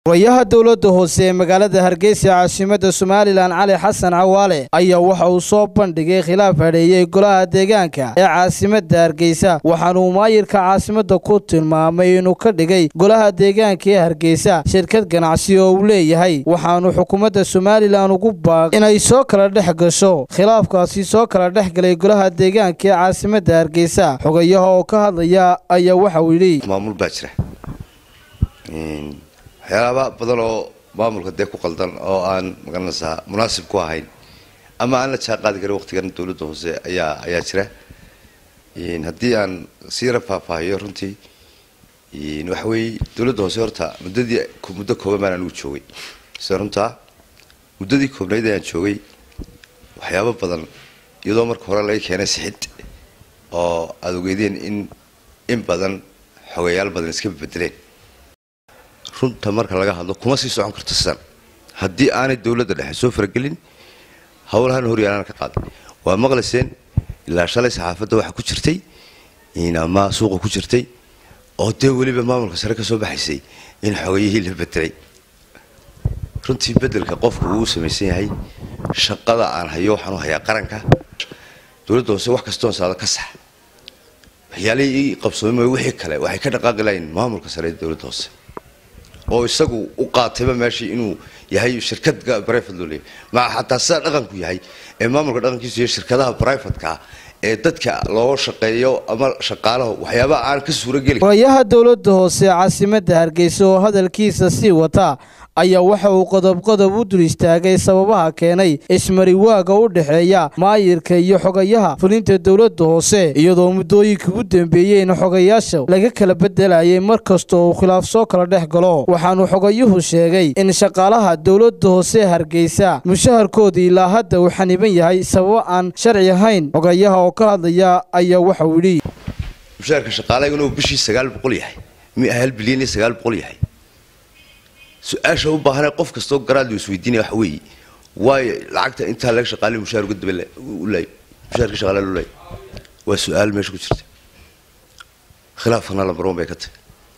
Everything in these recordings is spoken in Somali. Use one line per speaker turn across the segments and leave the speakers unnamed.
warayaha dowladda hoose ee magaalada hargeysa caasimadda somalilan cali xasan cawaale ayaa waxa uu soo bandhigay khilaaf hadheeyey golaha deegaanka ee caasimadda hargeysa waxaanuu maayirka caasimadda ku tilmaamay inuu ka dhigay golaha deegaanka ee hargeysa shirkad ganacsi oo uu leeyahay waxaanu xukuumadda somalilan ugu baaq inay soo kala dhex gasho khilaafkaasi soo kala dhex galay golaha deegaanka ee caasimadda hargeysa xogayaha oo ka hadlaya ayaa waxauu yidhi
maamul baa jira waxyaaba badan oo maamulka dee ku qaldan oo aan magaranaysaa munaasib ku ahayn ama aan la jaan qaadi karin waqtigan dowladda hoose ayaa ayaa jira haddii aan sii yara faahfaahiyo runtii waxa weeye dowladda hoose horta muddadii muddo kooban baan anigu joogay sida runtaa muddadii koobnayd ayaan joogay waxyaabo badan iyadoo marka hore laga keenay sixid oo aada ogeedeen in in badan xogeyaal badan iska bedeleen runta marka laga hadlo kuma sii socon karto sidan haddii aanay dowladda dhexe soo faragelin howlahan horyaalaan ka qaaday waa maqlayseen ilaa shalay saxaafadda waxaa ku jirtay ama suuqa ku jirtay oo dee weliba maamulka sare ka soo baxaysay in xogayihii la bedelay runtii bedelka qofku uu samaysan yahay shaqada aan hayo waxaan u hayaa qaranka dowladda hoose wax kastoon saado ka sax waxyaalihii ii qabsoomay wixii kale waxay ka dhaqaaqi lahayn maamulka sare ee dowladda hoose oo isagu u qaatayba meeshii inuu yahay shirkad brivate loo leeyahy maa xataa sidaa dhaqanku yahay ee maamulka dhaqankiisu yahay shirkadaha privatka ee dadka loo shaqeeyo ama shaqaalaha waxyaaba aan ka suurageli
warayaha dowladda hoose caasimadda hargeysa oo hadalkiisa sii wata ayaa waxa uu qodob qodob u dul istaagay sababaha keenay ismariwaaga u dhexeeya maayirka iyo xogayaha fulinta dowladda hoose iyadoo muddooyinka ugu dambeeyeyna xogayaasha laga kala bedelayay mar kasta oo uu khilaaf soo kala dhex galo waxaanu xogayuhu sheegay in shaqaalaha dowladda hoose hargeysa mushaharkoodii ilaa hadda uu xaniban yahay sababo aan sharci ahayn xogayaha oo ka hadlaya ayaa waxa uu yidhi
mushaharka shaqaalaha inuu bishii sagaal boqol yahay mi hal bilyan iyo sagaal boqol yahay su-aasha u baahanee qof kastoo garaadli isweydiinaya waxa weeye waayo lacagta intaa laga shaqaaliy mushaar uga daba ulaayo mushaarka shaqaalaha loo laayo waa su-aal meesha ku jirta khilaafkana lambarwan bay ka tahay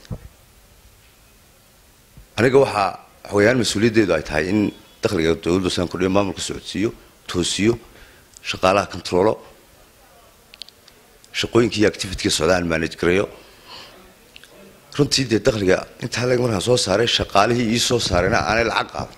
aniga waxaa xogayaan mas-uuliyaddeedu ay tahay in dakhliga dowladda saan kordhiyo maamulka socodsiiyo toosiyo shaqaalaha controlo shaqooyinkii iyo activityga socda aan manage gareeyo runtii dee dakhliga intaa leg markaan soo saaray shaqaalihii ii soo saarayna aanay lacag qaadan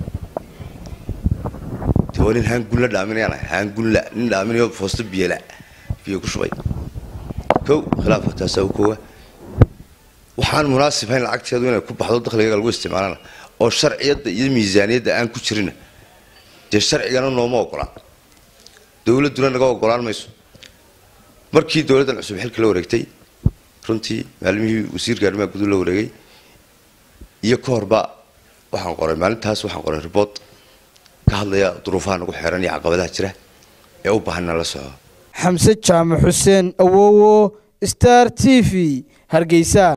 dee waa nin haangunla dhaaminayaan ahay haangunla nin dhaaminayo foosto biyela biyo ku shubay kow khilaafka taasaa u koowa waxaan munaasib hayn lacagteedu inay ku baxdo dakhligaga lagu isticmaalana oo sharciyadda iyo miisaaniyadda aan ku jirina dee sharcigana nooma ogolaan dowladduna naga ogolaan mayso markii dowladdan cusub xilka la wareegtay runtii maalimihii wasiirka arrimaha gudu la wareegay iyo ka horba waxaan qoray maalintaas waxaan qoray riboort ka hadlaya duruufaha nagu xeeran iyo caqabadaha jira ee u baahan inaan la soco
xamse jaamac xuseen awowo star t v hargeysa